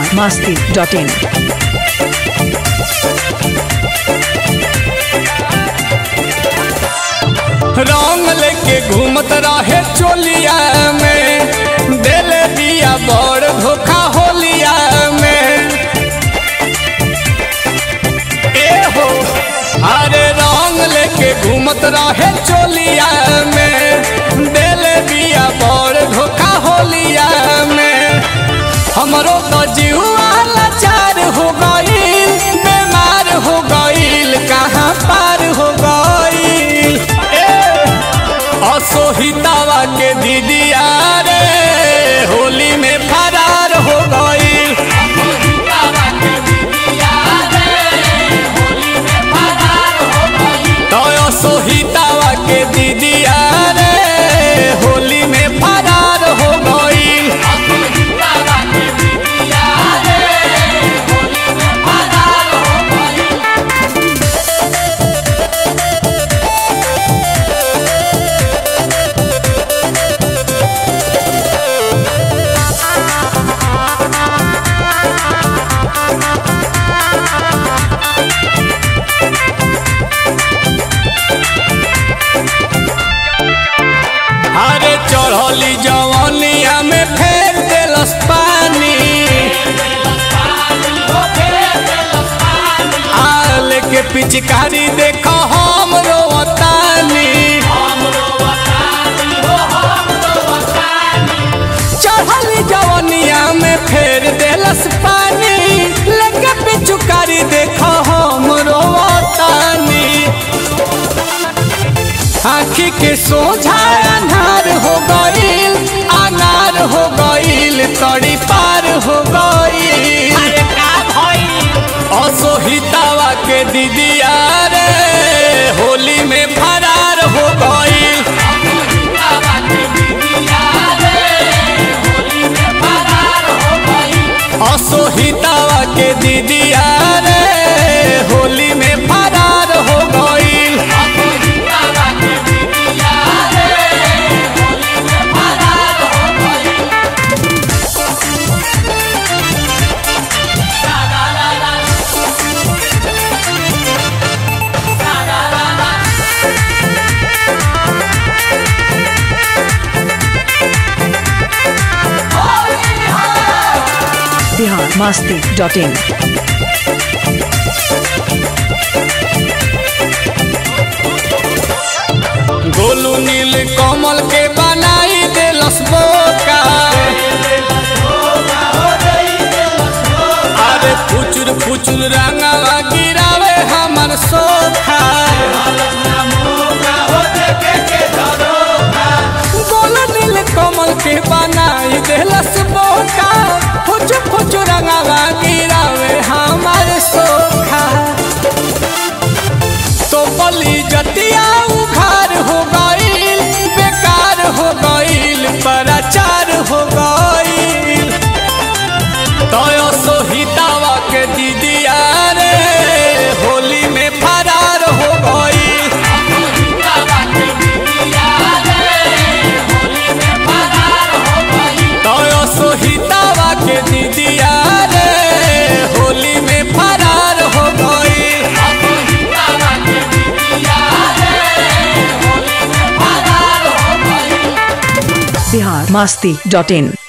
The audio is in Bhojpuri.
masti.in. रंग लेके घूमत रहे चोलिया में दिल दिया बड़ धोखा होलिया में ए हो अरे रंग लेके घूमत रहे चोलिया में दिल दिया बड़ धोखा होलिया में हमरो तो जीवा लाचार हो गईल बीमार हो गईल कहाँ पार हो गईल ए असोहितावा के दीदिया रे होली में फरार हो गईल तो असोहितावा के दीदिया रे होली में फरार हो गईल अरे चढ़ली जवनिया में फेर देलस पानी आल के पिचकारी देखो हम रोवतानी चढ़ली जवनिया में फेर देलस पानी लेके पिचकारी देखो हम रोवतानी आखी के सोझा अनार हो गईल अनार हो गईल तड़ी पार हो गईल असोहितावा के दीदिया रे होली में फरार हो गईल असोहितावा के दीदिया रे होली में फरार हो गईल Bihar masti.in. गोलू नील कमल के बनाई देलस बोका अरे फुचुर फुचुर रंगवा गिरावे हमर सोखा गोलू नील कमल के बनाई देलस बोका फुचुर फुचुर रंगवा गिरावे हमर सोखा तो बली जतिया उखार हो गईल बेकार हो गईल पराचार हो गईल तो सोहितावा के दीदिया रे होली में फरार हो गईल तो सोहितावा के दीदिया रे होली में फरार हो गईल Bihar masti.in.